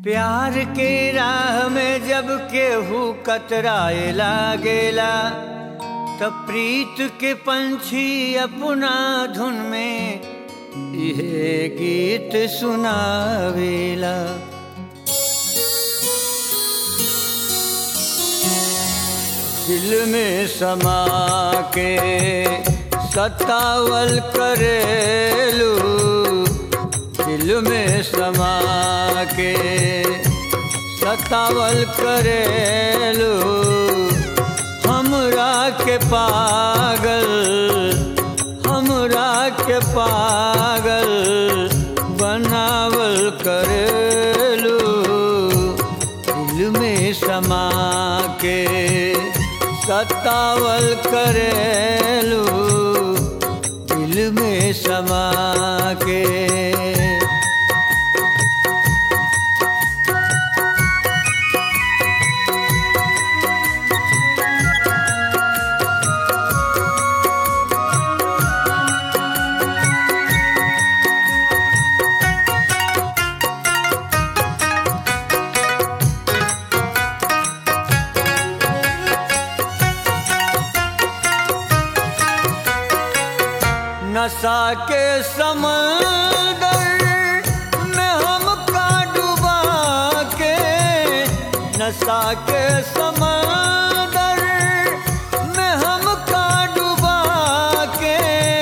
प्यार के राह में जब केहू कतराए लागेला तब प्रीत के पंछी अपना धुन में यह गीत सुनावेला दिल में समा के सतावल करेलू दिल में समा के सतावल करेलू हमरा के पागल हमरा के पागल बनावल करेलू दिल में समा के सतावल करेलू दिल में समा के नशा के समंदर में हमका डुबा के नशा के समंदर में हमका डुबा के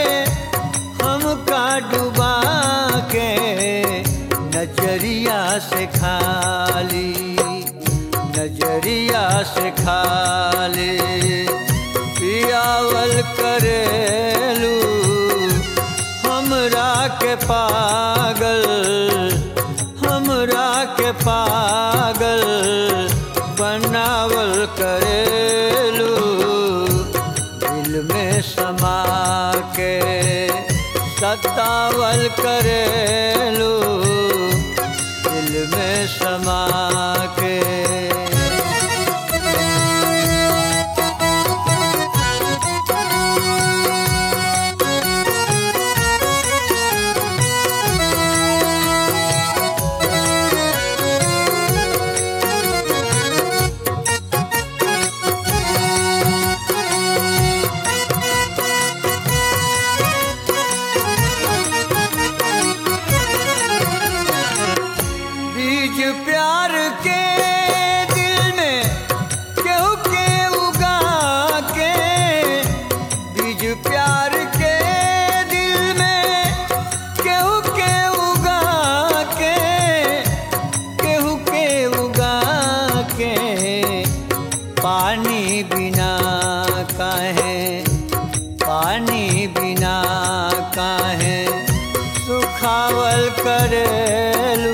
हमका डुबा के नजरिया से खाली नजरिया से खाली पियावल करेलू हमरा के पागल हमरा के पागल बनावल करेलू दिल में समा के सतावल करेलू दिल में समा के बीज प्यार के दिल में केहू के उगा के बीज प्यार के दिल में केहू के उगा के केहू के उगा के पानी बिना काहे पानी बिना काहे सुखावल करेलू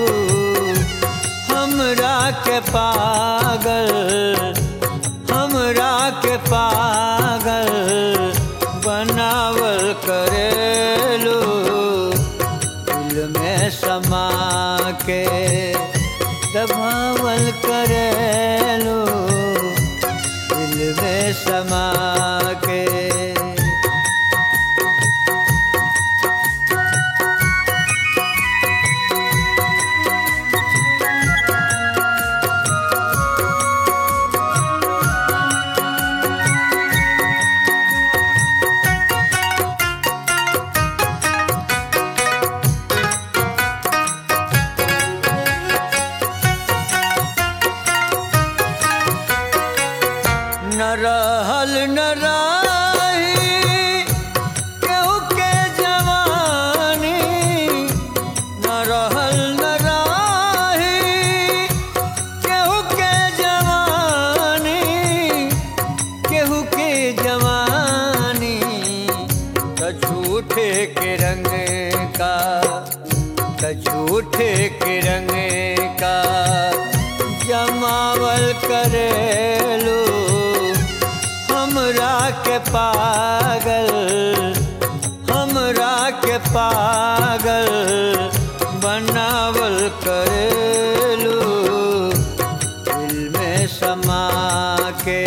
हमरा के पागल हमरा के पागल बनावल करेलू दिल में समा के दबावल करेलू दिल में समा के न रहल न रही केहू के जवानी न रहल न रही केहू के जवानी केहू के जवानी त झूठे के रंग का त झूठे के रंग का जमावल करेलू हमरा के पागल हमरा के पागल बनावल करेलू दिल में समा के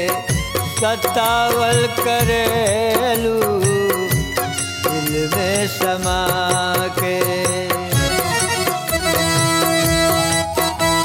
सतावल करेलू दिल में समा के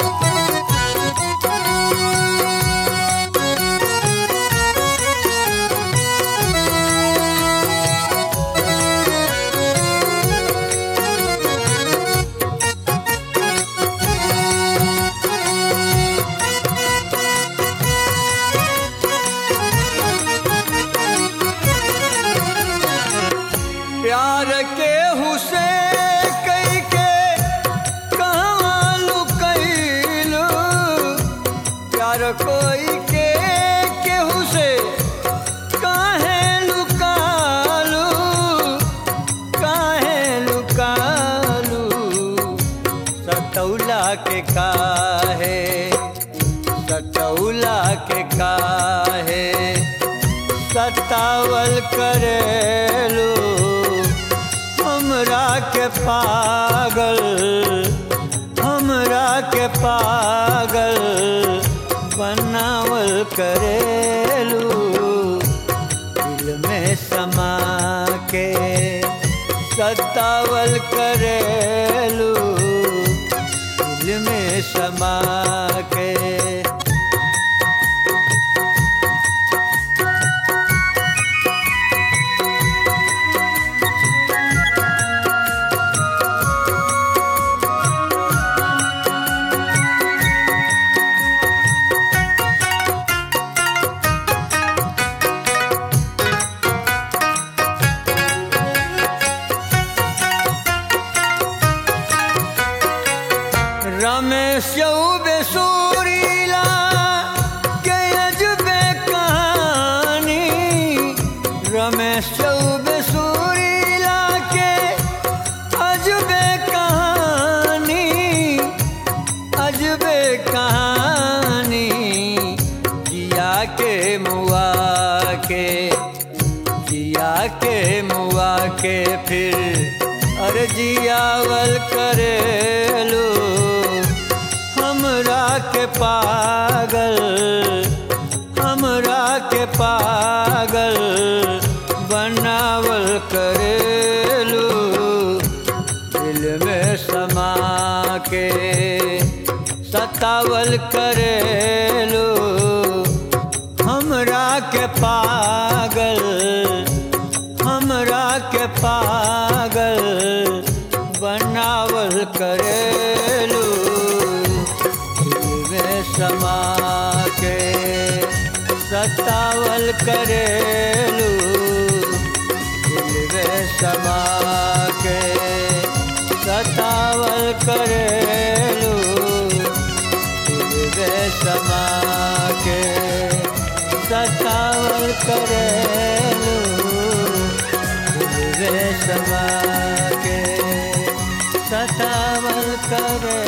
प्यार के हुसे कई के कहवा लुकैलू प्यार कोई के केहू से काहे लुकालू काहे लुकालू सतौला के काहे सतौला के काहे सतावल करेलू हमरा के पागल हमरा के पागल बनावल करेलू दिल में समा के सतावल करेलू दिल में समा के रमेश बेसूरीला के अजबे कहानी रमेश बेसूरीला के अजबे कहानी अजबे कहानी जिया के मुआ के जिया के मुआ के फिर अरे जियावल करेलू हमरा के पागल हमरा के पागल बनावल करेलू दिल में समा के सतावल करेलू हमरा के पागल हमरा के पागल बनावल करेलू दिल में समा के सतावल करेलू दिल में समा के सतावल करेलू दिल में समा के सतावल करेलू दिल में समा के सतावल करे